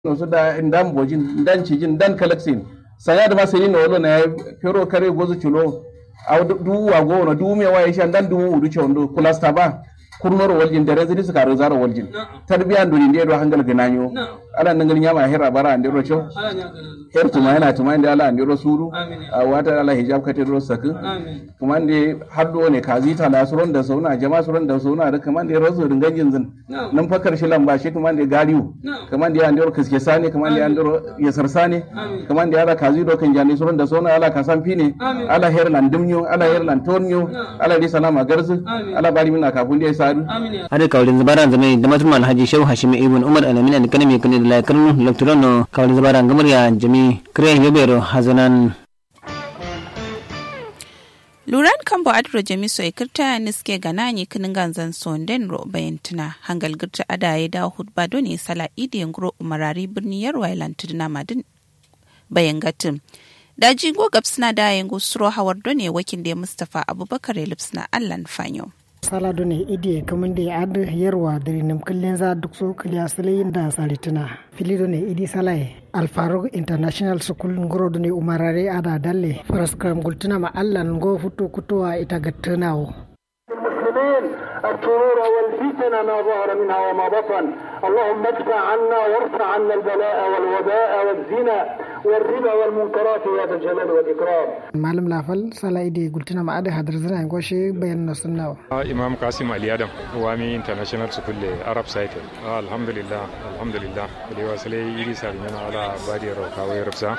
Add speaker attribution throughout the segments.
Speaker 1: no so da ndan bojin ndan cijin ndan kalaksin saya da masini no wolo na pero kare gozu chulo aw du wa go no du me wa isha ndan du udu chondo kulasta ba kurnoro waljin da rezidi suka rozaro waljin tarbiyan duni ndi do hangal gananyo ala nangal nyama hera bara ande ro cho her tuma yana tuma inde ala ande ro suru a wata ala hijab kate ro saku kuma inde haddo ne kazita la suron da sauna jama suron da sauna da kuma inde rozo dingajin zin nan fakar shi lamba shi kuma inde galiu kuma inde ande ro kiske sane kuma inde ande ro yasar sane kuma inde ala kazido kan jani suron da sauna ala kasan fine ala her lan dumnyo ala her lan tonyo ala ri salama garzu ala bari mina kafun da sadu
Speaker 2: hade kawlin zabaran zame da matuma alhaji shehu hashim ibn umar alamin an kanami kan da laikan lakturan kawlin zabaran gamar ya jami kire yobero hazanan
Speaker 3: luran kan ba adro jami so ikirta niske ganani kinin ganzan sonden ro bayantuna hangal girta adaye da hudba doni sala idiyan gro umarari birni yarwa lantuduna madin bayan gatin daji go gabsna da yango suro hawar doni wakin da mustafa abubakar lipsna allan fanyo
Speaker 4: sala done idi kaman da ad yarwa da nim kullin za duk so kliya sale da salitina fili done idi salai alfarog international school ngoro done umarare ada dalle faraskram gultuna ma allan go futu kutuwa ita gattanawo
Speaker 5: المسلمين الشرور والفتن ما ظهر منها وما بطن اللهم ادفع عنا وارفع عنا البلاء والوباء والزنا والربا والمنكرات يا ذا الجلال والاكرام
Speaker 4: malam lafal sala idi gultuna ma ada hadar zana goshe bayan na sunnawa
Speaker 6: imam kasim ali adam wami international school le arab site alhamdulillah alhamdulillah kadi wasale iri sar nyana ala badi ro kawe rabsa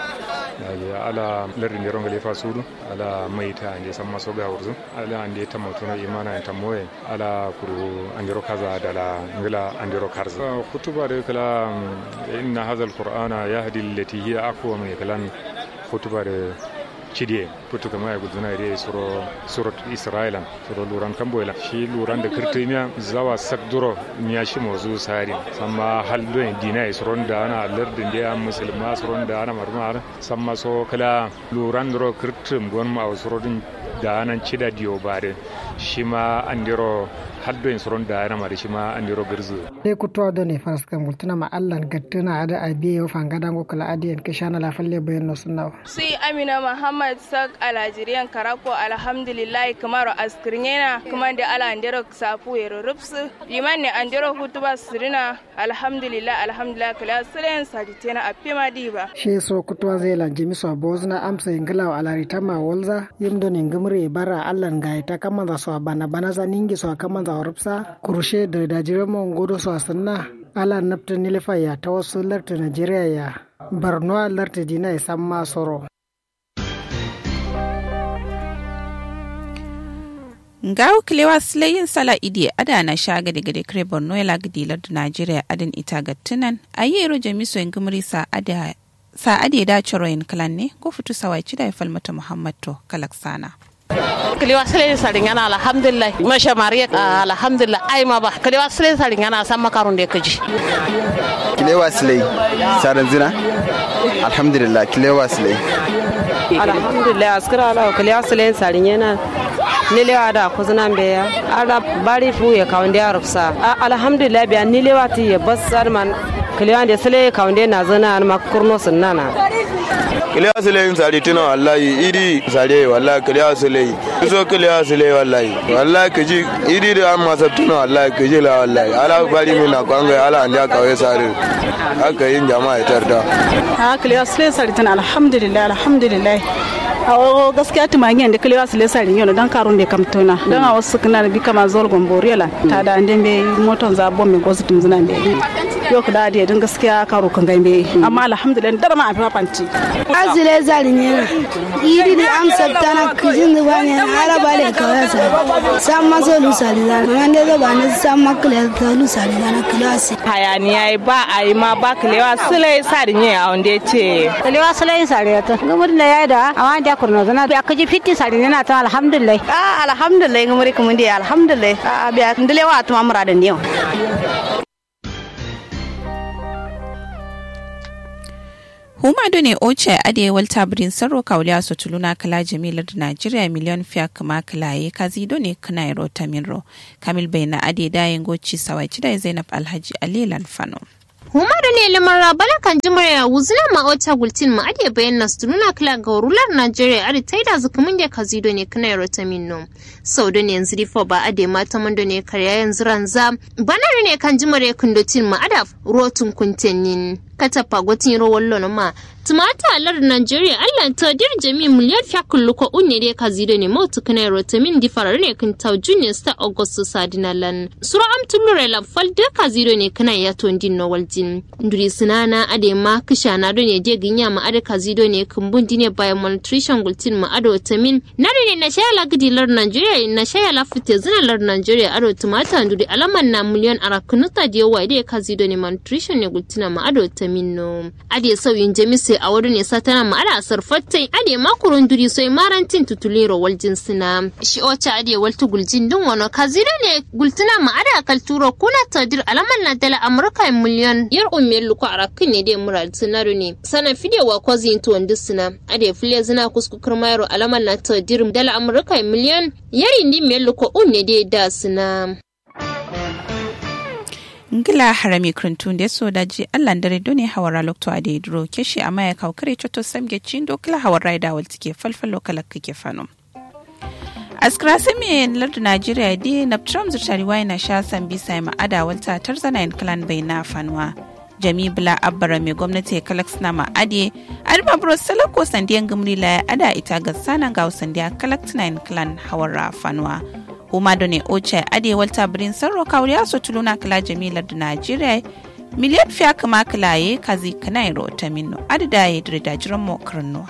Speaker 6: ala lardi ne ronga lefa sudu ala maita ande samma so ga wurzu ala ande tamatuna imana tamoye ala kuru andiro kaza dala ngila andiro karza kutuba de kala inna hadha alqur'ana yahdi allati hiya aqwa min kalan kutuba de cidie putu kama ya guduna ide suro surat isra'ilan suro luran kamboyla shi luran da kirtimiya zawa sakduro miya shi mozu sari samma haldo en dina suron da ana lardin da musulma suron da ana marmar samma so kala luran dro kirtim gon ma surodin da anan cida diyo bare shi ma andiro haddo en suron da ana mari shi ma andiro girzu
Speaker 4: dai kutuwa da ne faras kan gultuna ma allan gattuna ada abiye yo fangada go kala adiyan kishana la falle bayan no sunnawa
Speaker 7: sai amina muhammad sak alajiriyan karako alhamdulillah kamar askirnyena kuma da ala andero safu yero rupsu liman ne andero hutuba sirina alhamdulillah alhamdulillah kala silen sajitena apima diba
Speaker 4: she so kutuwa zai lanje miso bozna amsa ingila wa alarita ma walza yimdo ne ngumre bara allan ga ita kaman za so bana bana za ningi so kaman za rupsa kurushe da dajiran mon godo so sanna ala nafta nilifa ya ta wasu larta najeriya ya barno larta dina ya san ma soro
Speaker 3: ngawo kilewa silayin sala idi ada na shaga daga da kare borno ya lagadi lardu najeriya adin ita ga tunan a yi ero jamiso yin gumri sa ada sa ade da ciro yin kalan ne ko fitu sawai ci da ya falmata muhammad to kalaksana
Speaker 8: kiliwa sile saringana alhamdulillah masha mariya alhamdulillah ai ma ba kiliwa sile saringana san makarun da kaji
Speaker 9: kilewa sile sarin zina alhamdulillah kilewa sile
Speaker 10: alhamdulillah askira ala kiliwa sile sarinyana nilewa da kuzuna beya ala bari fu ya kaunde arufsa alhamdulillah biya nilewa ti ya basar man kiliwa da sile kaunde na zana ma kurno sunnana
Speaker 9: kiliya sile yin sari tuna wallahi idi sare wallahi kiliya sile so kiliya sile wallahi wallahi kaji idi da an masa tuna wallahi kaji la wallahi ala bari mina kwanga ala anja kawai sare haka yin jama'a ya tarda
Speaker 11: ha kiliya sile sari tuna alhamdulillah alhamdulillah a gaskiya tumangen da kiliya sile sari yau dan karun da kam tuna dan a wasu kana bi kama zol gomboriela ta da ande be moton za bombe gosu tum zuna be yau da da din gaskiya karo kan gambe amma alhamdulillah dar ma afi fanti
Speaker 12: azile zarinye iri di am sabtana kijin da bane ala bale kawai sa sam ma so lusali da nan da ba ne sam ma kle ta lusali da na klasi
Speaker 8: hayaniya ba a yi ma ba kilewa sile sarinye a wanda ce
Speaker 13: kilewa sile sare ta gumur da yayi da amma da kurna zana ya kaji fitti sarinye na ta alhamdulillah
Speaker 11: ah alhamdulillah gumuri kuma dai alhamdulillah a biya ndilewa ta mamura da niyo
Speaker 3: huma do ne oce ade walta birin sarro kauliya so tuluna kala jamilar da najeriya miliyon fiya kama kalaye kazi do ne kana iro taminro kamil bai na ade dayin goci sawai da zainab alhaji ali lanfano
Speaker 14: huma da ne lamar bala kan jimar ya wuzina ma ota gultin ma ade bayan nas tununa kila ga rular Najeriya ade taida zukumin da kazido ne kana rota minno sau da ne yanzu difo ba ade mata mando ne karya yanzu ranza banar ne kan jimar ya kundotin ma ada rotun kuntenin katafa gotin rawar lona ma tumata alar Najeriya Allah ta dir jami miliyar fiya kullu ko unne de kazido ne mautu kana rota min di farar ne kun taw junior star August sadinalan sura am tulure la fal de kazido ne kana ya to din no waljin nduri sinana ade ma kisha na do ne de ginya ma ade kazido ne kumbun dine bayan malnutrition gultin ma ado tamin na ne na shaya la gidilar Najeriya na shaya la fite zinalar Najeriya ado tumata nduri alaman na miliyan arakunuta de yawa de kazido ne malnutrition ne gultina ma ado tamin no ade sauyin jami'ai sai a wurin ne satana ma ana sarfattai ade makurun duri sai marantin tutulero wal jinsina shi ocha ade waltu guljin din wano kazira ne gultuna ma ada kalturo kuna tadir alaman na dala amurka miliyon yar ummiyar luku a rakin ne dai mural sinaru ne sana fide wa kwazin to sina ade fule zina kuskukar mayaro alaman na tadir dala amurka miliyon yari ndi miyar luku unne dai da sina
Speaker 3: ngila harami krintun da so daji allan dare doni hawara lokto a da duro keshi amma ya kawo kare choto samge chindo kila hawara da wal tike falfalo kala kake fano askira sami lardu najeriya di na trump zutari wai na sha san bisa ma ada walta tarzana in clan bai na fanuwa jami bula abbara mai gwamnati kalak na ma ade alba bro salako sandiyan gumri la ada ita ga sanan ga sandiya kalak in clan hawara fanuwa huma da ne oce ade walta birin sarro kawriya so tuluna kala jamilar da najeriya miliyan fiya kama kilaye kazi kanai rota minno adada ya da jiran mo karnuwa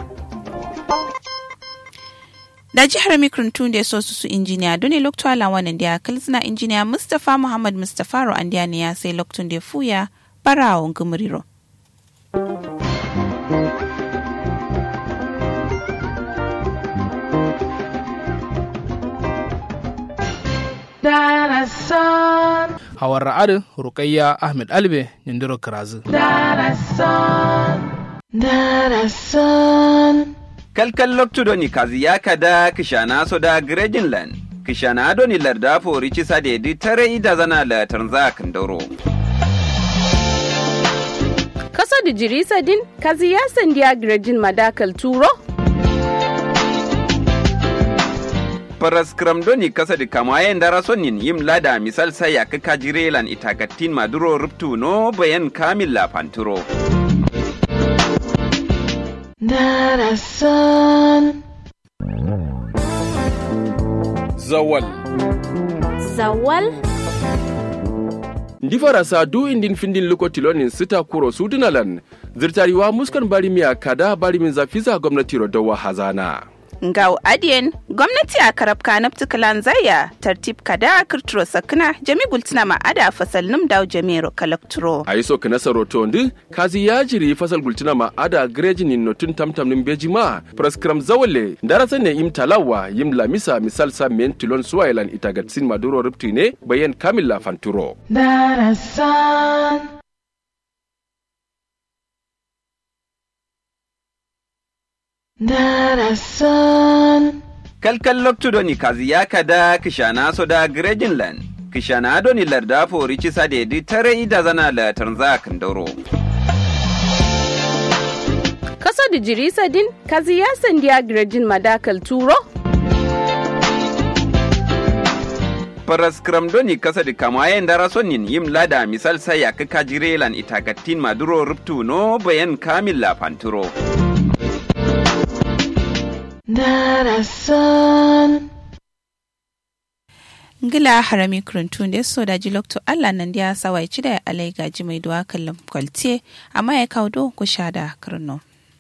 Speaker 3: da jihar mikrintun da so su injiniya dole lokto ala wannan da kalzina injiniya mustapha muhammad mustapha ro andiya ne ya sai loktun da fuya barawon gumuriro
Speaker 15: Darasan. Hawar ra'adin Rukayya Ahmed Albe Nindiro Kirazu.
Speaker 16: Darasan. Darasan. Kalkal loktu doni kazi ya kada kishana so da Grejinland. Kishana doni larda fori cisa da yadi tare ida zana la tanza kandoro.
Speaker 17: Kaso da jirisa din kazi ya sandiya Grejin madakal turo.
Speaker 16: paras kramdoni kasa di kamayen dara sonin yim lada misal saya ke kajirelan itagatin maduro ruptu no bayan kamil la panturo.
Speaker 15: Darasan.
Speaker 18: Zawal.
Speaker 19: Zawal.
Speaker 18: Ndi farasa du indin findin luko tilonin sita kuro sudunalan zirtariwa muskan bari miya kada bari min zafiza gwamnati rodowa hazana.
Speaker 3: ngau adien gwamnati a karab kanab tukalan zaya tartib kada kirturo sakna jami gultina ma ada fasal num daw jamiro kalakturo
Speaker 18: a yi so kana saroto ndi kazi ya jiri fasal gultina ma ada greji ni notun tamtam nim beji ma praskram zawale darasa ne im talawa yim lamisa misal sa men tilon suwailan itagatsin maduro ripti ne bayan kamilla fanturo
Speaker 15: Darasan. Darasan.
Speaker 16: Kalkal loktu doni kazi ya kada kishana so da Grejinland. Kishana doni larda fori cisa da yadi tare ida zana la tanza kandoro.
Speaker 17: Kaso da jirisa din kazi ya sandiya Grejin madakal turo.
Speaker 16: Paras kramdoni kasa di kamayen dara sonin yim lada misal saya ke kajirelan itagatin maduro ruptu no bayan kamil la panturo.
Speaker 15: Darasan.
Speaker 3: ngila harami kuruntu da so da jilokto allah nan dia sawai ci da alai gaji mai duwa kallon kwalce amma ya kawo do ku sha da karno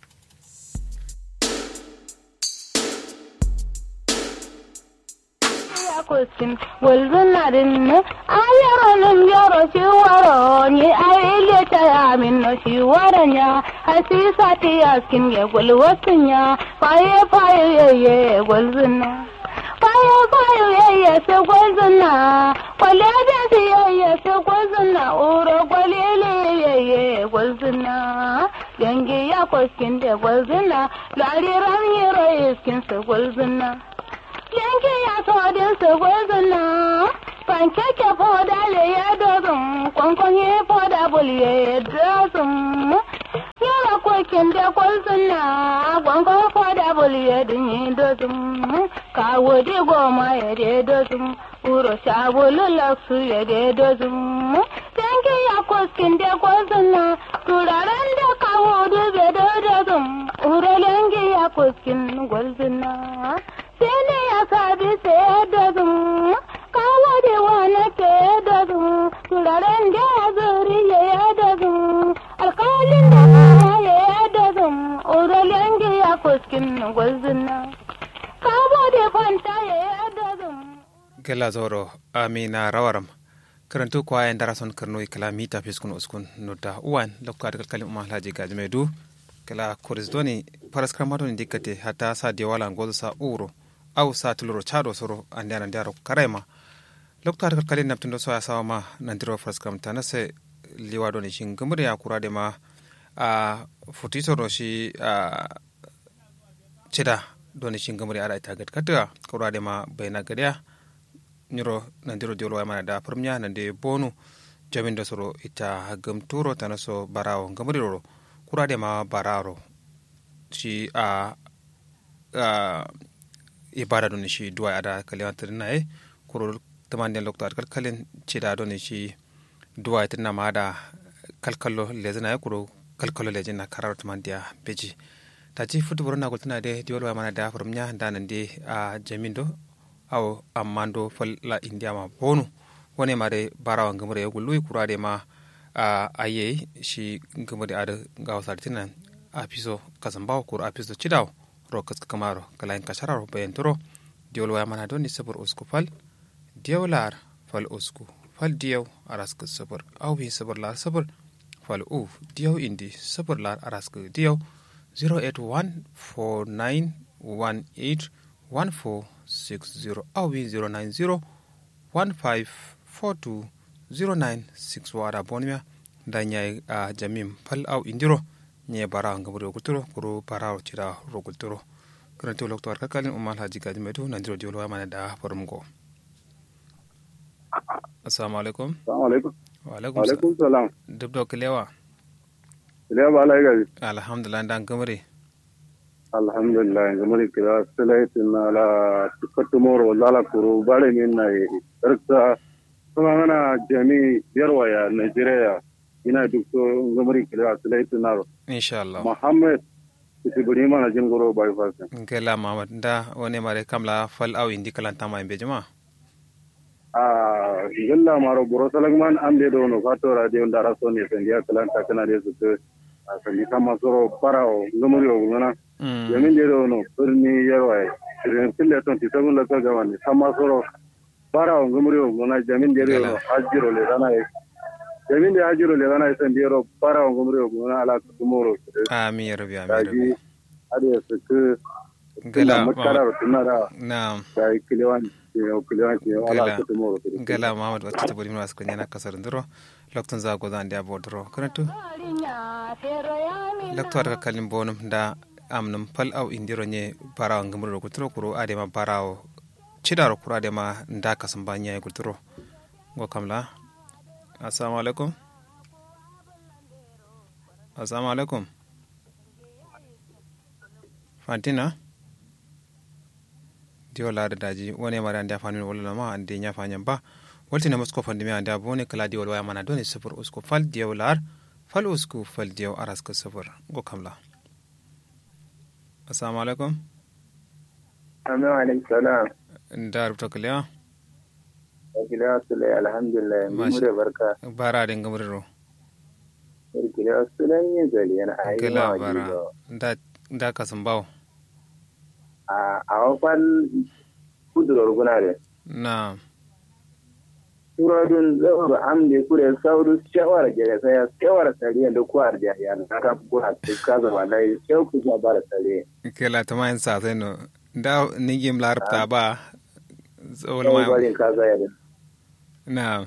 Speaker 20: kosin walzinarin ne ayaronin yaro shi waro ni aile ta yamin no shi waranya hasisa ti yaskin ya gwalwasin ya faye faye yeye gwalzina faye faye yeye se gwalzina kwale da si yeye se gwalzina uro gwalele yeye gwalzina dangi ya koskin da gwalzina lariran yiro iskin se gwalzina yanke ya todin su gwazina pankeke foda le ye dozum konkonye foda bul ye dozum yala ko kende kol sunna gonkon foda bul ye dinyi dozum ka wodi goma ye de dozum uro sabulu laksu ye de dozum tanki ya ko kende kol sunna turaren da ka wodi be de dozum uro lengi ya ko kin gol sunna sene ya sabi se dozum kawo da wani ke dozum turaren da ya zuri ya dozum alkalin da ya dozum uro lengi ya ko kin gol sunna kawo da fanta ya dozum
Speaker 21: gela zoro amina rawaram karantu kwa en darason karno kala mita fiskun uskun nota uwan lokka da kalkalim umma laji gajme du kala koris doni paras kramado ni dikate hata sa de wala ngozo sa uro au sa tuluro chado soro andana ndaro karema lokta da kalkalin naptundo so asawa ma nandiro paras kram tanase liwa doni shin gumure ya kurade ma a futisoro shi a cida doni shin gumure ada ita gad kata kurade ma bayna gadiya nyiro nandiro diolo wa mana da firmnya nande bonu jamin da soro ita gam turo tana so barawo gamari roro kurade ma bararo shi a a ibada don shi duwa ada kalewan tirna e kuro tamande lokto at kalkalen cida don shi duwa tirna ma da kalkallo lezina e kuro kalkallo lejina karar tamandiya beji ta ci futu burna gultana de diolo wa mana da firmnya da nande a jamin do aw ammando falla india ma bonu wone mare barawa ngamre yogo lui kurade ma a aye shi ngamre ada gaw sartinan apiso kasambaw kur apiso chidaw ro kas kamaro kala en kashara ro ben toro diol wa mana doni sabur usku fal diolar fal usku fal diyaw aras ka sabur aw bi sabur lar sabur fal u diyaw indi sabur lar aras ka diyaw 081491814 60 awi 090 1542 0961 wada bonmia da nyai a jamim pal aw indiro nye bara ngam ro guturo kuro bara cira ro guturo karanto lokto ar kakalin umal haji gaji medu nandiro diolo wa mana da farumgo assalamu alaikum
Speaker 22: assalamu alaikum
Speaker 21: wa alaikum
Speaker 22: alaikum salam
Speaker 21: dubdo kilewa
Speaker 22: kilewa ba alai gaji
Speaker 21: alhamdulillah dan gamare
Speaker 22: alhamdulillah gamari kira silaitin na la tukatu moro wala kuro bare min na irka kuma mana jami yarwaya nigeria ina duk so gamari kira silaitin na
Speaker 21: insha Allah
Speaker 22: muhammad kitibuni mana jin goro bai fasa
Speaker 21: ngela mamad da wone mare kamla fal aw indi kalanta ma imbe jama
Speaker 22: a gilla maro boro salagman amde do no fato radio ndara so ne sendia kalanta kana de su a sandi kama soro parao gamari o ngana yamin da no birni yarwa irin tille ton ti sabun la toga wani sama soro bara on gumuri o gona jamin da no hajiro le dana e jamin da hajiro le dana e san diro bara on gumuri o gona ala kumoro
Speaker 21: amin ya rabbi amin rabbi
Speaker 22: ade su ku
Speaker 21: gala
Speaker 22: makarar tunara
Speaker 21: na'am
Speaker 22: da kilewan o kilewan ke ala kumoro
Speaker 21: gala muhammad wata tabari mun wasu kunya na kasar ndiro lokton za go zan dia bodro karantu lokto ka kalin bonum da amnum pal aw indiro nye barawo ngamro kutro kuro adema barawo cidaro kuro adema ndaka sambanya kutro go kamla assalamu alaikum assalamu alaikum fantina dio laada daji wone mari ande afani wala ma ande nya fanyan ba waltina musko fandi mi ande abone kala di wala mana doni sufur usko fal dio lar fal usku fal dio araska sufur go kamla assalamu alaikum
Speaker 22: amin alaikum salam
Speaker 21: da rubuta kaliya
Speaker 22: kiliya sule alhamdulillah mun da barka
Speaker 21: bara da ngamriro
Speaker 22: kiliya sule yin zali yana ayi
Speaker 21: kala bara da da kasan bawo
Speaker 22: a a wafal kudurar guna da
Speaker 21: na
Speaker 22: turadun zaur amde kure sauru shawara jere saya shawara sariya da kuwar da ya na ta kuwa ta kaza wallahi shau ku ba bara sariya
Speaker 21: kela ta mayin sa sai no da nigim larabta ba
Speaker 22: wala ma bari kaza ya
Speaker 21: na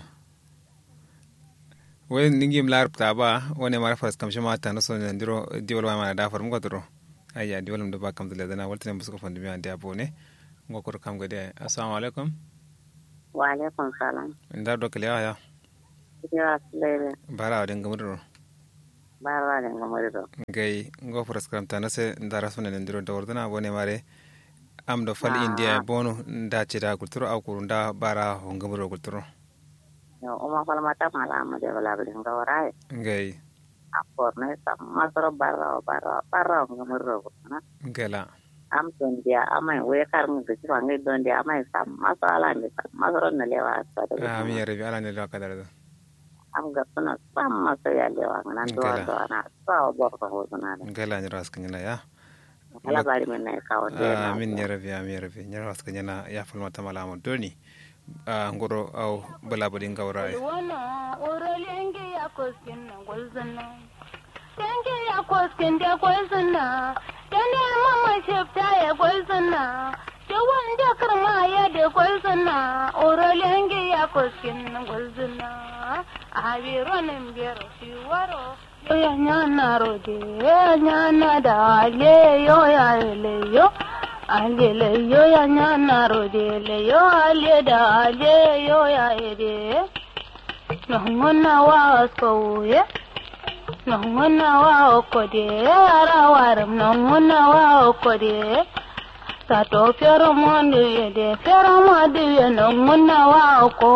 Speaker 21: wai ningim larabta ba wani mara fas kamshi mata na son jandiro diwal ma da farum godro ayya diwal da ba kam da dana waltin musu ko fandi mi ande abone ngokor kam gade assalamu alaikum
Speaker 1: wa alaikum salam
Speaker 21: nda do kale aya
Speaker 1: ya lele
Speaker 21: bara wa dinga mudro
Speaker 1: bara ne ngamari do
Speaker 21: gai ngo praskram ta nase ndara sone ndiro da wordana bone mare am do fal india bono nda cira kulturo aw kuru nda bara ho ngamro kulturo
Speaker 1: yo uma fal mata mala ma de bala bala ngawara
Speaker 21: gai
Speaker 1: apor ne sama soro bara bara bara ngamro ko na
Speaker 21: gela
Speaker 1: am don dia amai we kar ngi ci wangi don dia amai sama sala ni sama soro ne lewa sa
Speaker 21: ami yare bi ala ne lo kadar da
Speaker 1: am ga suna sama sa ya lewa nan do do na sa bo ko ho na
Speaker 21: gela ni ras kanyana ya
Speaker 1: ala bari men ne ka wonde
Speaker 21: amin ya rabbi amin ya rabbi ni ras kanyana ya falma ta malama doni a ngoro aw bala badin gawra ai
Speaker 20: wana orolengi ya koskin na golzana tengi ya koskin da golzana tane mama shefta ya golzana da wanda karma ya da golzana orolengi ya koskin na golzana a biro nan biyar shi waro ya nyana rode ya nyana da ale yo ya ele yo ale le yo ya nyana rode le yo ale da ale yo ya ede no ngona wa sko ye no ngona wa ko de ara waram no ngona wa ko de ta to fero mondu ye de fero mondu ye no ngona wa ko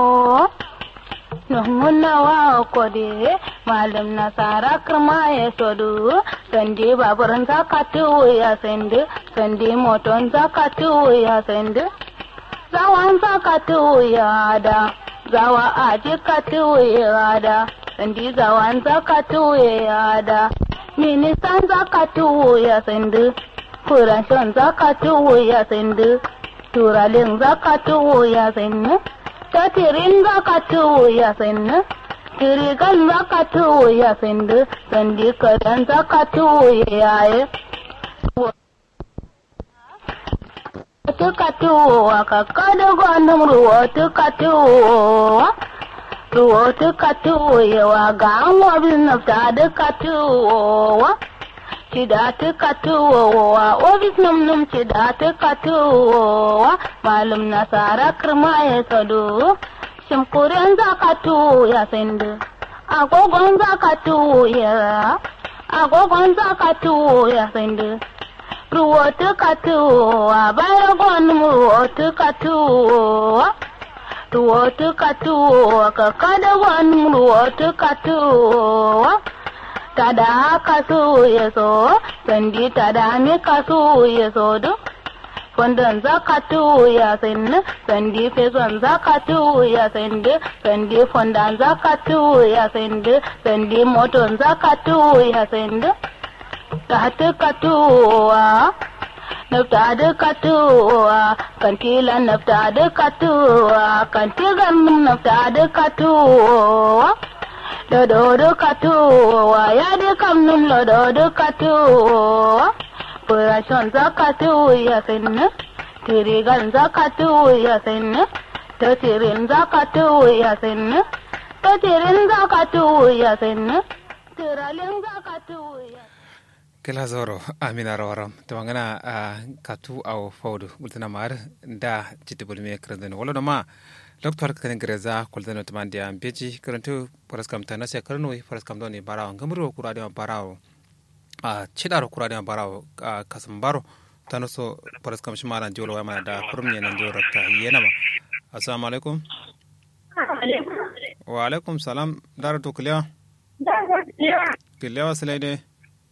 Speaker 20: Nuhunna wa kode malam nasara kirma ya sodu sande baburan zakatu ya sende sande moton zakatu ya sende zawan zakatu ya da zawa aji katu ya da sande zawan zakatu ya da ministan zakatu ya sende kurashin zakatu ya sende turalin zakatu ya sende tatirin zaka tuwo ya sannu tirigan zaka tuwo ya sandu sandi kadan zaka tuwo ya yaye tuka tuwo ka kada gwanin ruwa tuka tuwo ruwa tuka tuwo yawa ga an wabin nafta duka tuwo cida tuka tuwowa ofis num num cida tuka tuwowa malum nasara kirma ya sado shimkuren zaka tuwo ya sandu agogon zaka tuwo ya agogon zaka tuwo ya sandu ruwa tuka tuwowa bayar gwanin ruwa tuka tuwowa ruwa tuka tuwowa kakada gwanin ruwa tuka tuwowa tada haka so ya so sandi tada mi ka so ya so do fondon zaka tu ya sinne sandi feson zaka tu ya sinde sandi fondan zaka tu ya sinde sandi moton zaka tu ya sinde ta ka tuwa nafta da katuwa kantila nafta da katuwa kantigan nafta da katuwa lododo katuwa ya de kamnum lododo katuwa purashon zakatu ya sinne tirigan zakatu ya sinne to tirin zakatu ya sinne to tirin zakatu ya sinne tiralin zakatu ya
Speaker 21: kela zoro amina rawaram tawangana a katu aw fawdu gultana mar da jitte bulme kranden wala no ma docteur kan greza kultana tamandi am beji karantu paraskam tana se karno paraskam doni barawo ngamro kurade barawo a chidaro kurade barawo a kasambaro tano so paraskam shimara jolo wa mana da kurmye nan jolo ta yena ma assalamu alaikum wa alaikum salam dara to kliya kliya salaide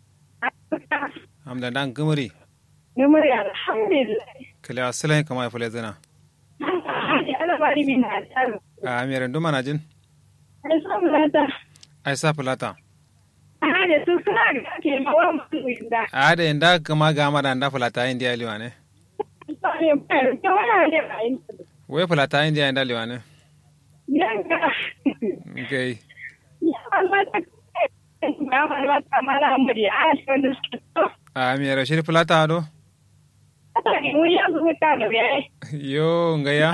Speaker 21: amda dan gumuri
Speaker 2: gumuri alhamdulillah
Speaker 21: kliya salai kama ya fule zana
Speaker 2: alabari min al'adu.
Speaker 21: A miran duma na jin?
Speaker 2: Ai sa fulata.
Speaker 21: Ai sa fulata.
Speaker 2: A da su suna ga ke mawa mutum inda.
Speaker 21: A da inda kama ga mara da fulata yin diya liwa ne? Wai fulata yin diya inda liwa ne?
Speaker 2: Yanga.
Speaker 21: Okay.
Speaker 2: Ya malmata ya malmata mala muri a shi wanda suke so.
Speaker 21: A miran shi fulata do? yo ngaya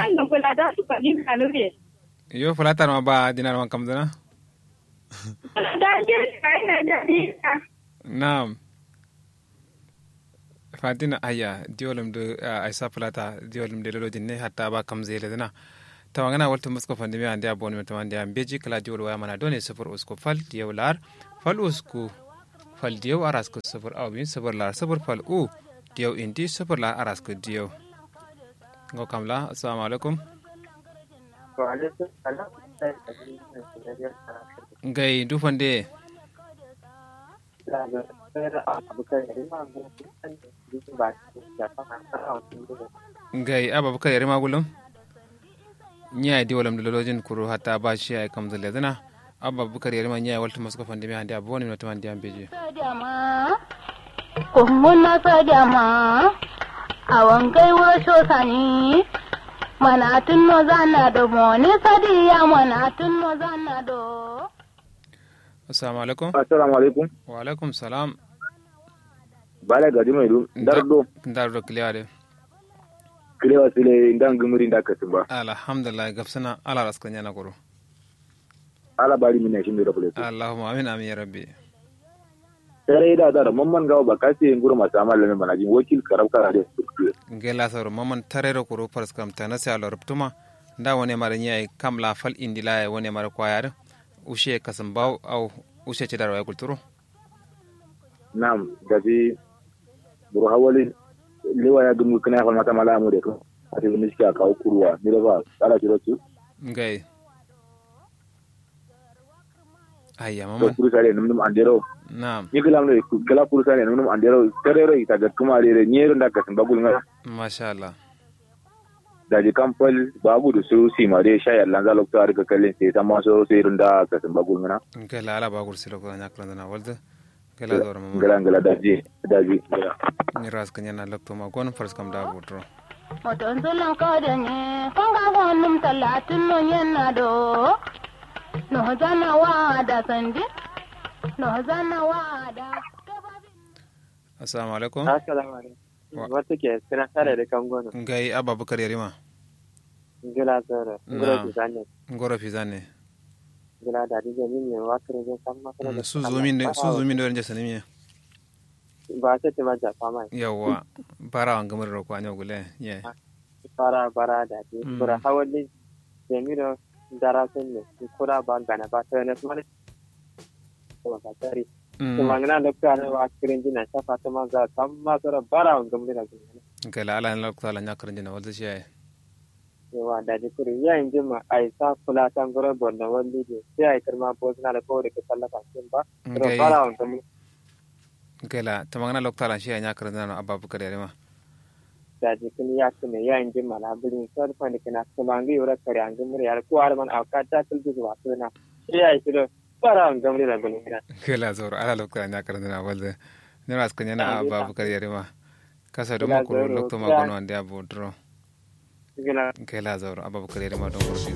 Speaker 21: yo fulata ma ba dinar man kam dana naam fatina aya diolum de aisa fulata diolum de lolo dinne hatta ba kam zele dana tawangana walta musko fandimi ande abon me tawande am beji kala diwol waya mana done sifur usko fal diyaw lar fal usku fal diyaw aras ko sifur aw bin sifur lar sifur fal u diyaw indi sifur lar aras ko diyaw ngo kamla assalamu alaikum ngai du fande ngai ababakar yare magulum ñaye di walam lolojin kuro hatta ba shi ay kam zale dana abba bukar yarima ñaye walta masko fande mi hande aboni no tamande am beje
Speaker 20: kummuna sajama awan kai wasu sani mana tunno zanna do moni sadiya mana tunno zanna do
Speaker 21: assalamu alaikum
Speaker 5: assalamu alaikum
Speaker 21: wa alaikum salam
Speaker 5: bala gadi mai dum dardo
Speaker 21: dardo kliyade
Speaker 5: kilewa sile ndan gumuri nda kasimba
Speaker 21: alhamdulillah gafsana ala raska nyana koro
Speaker 5: ala bari mina shi mi rabule
Speaker 21: allahumma amin amin ya rabbi
Speaker 5: tare da da mamman gawo ba kasi nguru masu amal lamin manajin wakil karab kara da
Speaker 21: ngela sawro mamman tarero koro pars kam tanasi ala ruptuma nda wone mara nyai kam la fal indila wone mara kwayar ushe kasambaw au ushe ce darwa kulturu
Speaker 5: nam gaji buru hawali lewa ya gumu kana fa mata mala mu de ko ati ni ska ka kurwa ni da ba ala kiro tu
Speaker 21: ngai ayya
Speaker 5: to
Speaker 21: mama
Speaker 5: kuru sare num num andero
Speaker 21: na'am
Speaker 5: ni kala no kala kuru sare num num andero terero ita ga kuma re nyero nda ka bagul nga
Speaker 21: masha Allah
Speaker 5: daji kampal babu da su si ma dai shayar lan zalo to arka kallin sai ta ma so sai runda ka bagul nga
Speaker 21: ngela ala bagul silo ko nyakran na walda ngela dora mama
Speaker 5: ngala ngala daji daji
Speaker 21: ni ras kanya na lokto ma gon pars kam da butro
Speaker 20: moton zulan kodanye konga gonum talatin no yenna do no zana wada sandi no zana wada
Speaker 21: assalamu alaikum
Speaker 6: assalamu alaikum wata ke suna tare da kan gona
Speaker 21: ngai abba bukar yarima
Speaker 6: ngila zara ngila
Speaker 21: Na'am.
Speaker 6: fizane
Speaker 21: ngoro fizane
Speaker 6: ngila da dije min ne wakare je san makara da
Speaker 21: su zumin da su zumin da ranje sanimiya
Speaker 6: ba ta ta maja fama
Speaker 21: yawa bara wan gamar ro ko anyo gule ye
Speaker 6: fara bara da ti
Speaker 21: Mm.
Speaker 6: kura hawali jemiro dara sun ne kura ba gana ba ta ne kuma ne ba ta tari
Speaker 21: Mm.
Speaker 6: kuma ngana da ka ne wa kirin jina ta fata ma za san ma sura bara wan gamri da gina
Speaker 21: ngela ala na lokto ala nyakran jina walda shi ay
Speaker 6: yawa da ji kuri ya yin jima ai sa kula tan gura bonna wani je sai ai karma bo na da ko da ka sallaka kin ba kura
Speaker 21: Ngai.
Speaker 6: bara wan gamri
Speaker 21: ngela tamangana lokto ala shi ay nyakran na abba bukar yarima
Speaker 6: da jikin ya kuma ya yin jima na birin sarfa da kana kuma an yura kare an gamri ya ko har man auka ta kullu zuwa suna sai ai shi bara an gamri da gani
Speaker 21: ngela zoro ala lokto ala nyakran na walda ni ras kanya na
Speaker 6: Ngai,
Speaker 21: abba
Speaker 6: ta.
Speaker 21: bukar yarima kasa do
Speaker 6: Ngela
Speaker 21: makoro
Speaker 6: zoro,
Speaker 21: lokto ma
Speaker 6: kira-
Speaker 21: gon wande abudro
Speaker 6: Ngela
Speaker 21: ngela zoro abba bukar yarima don goro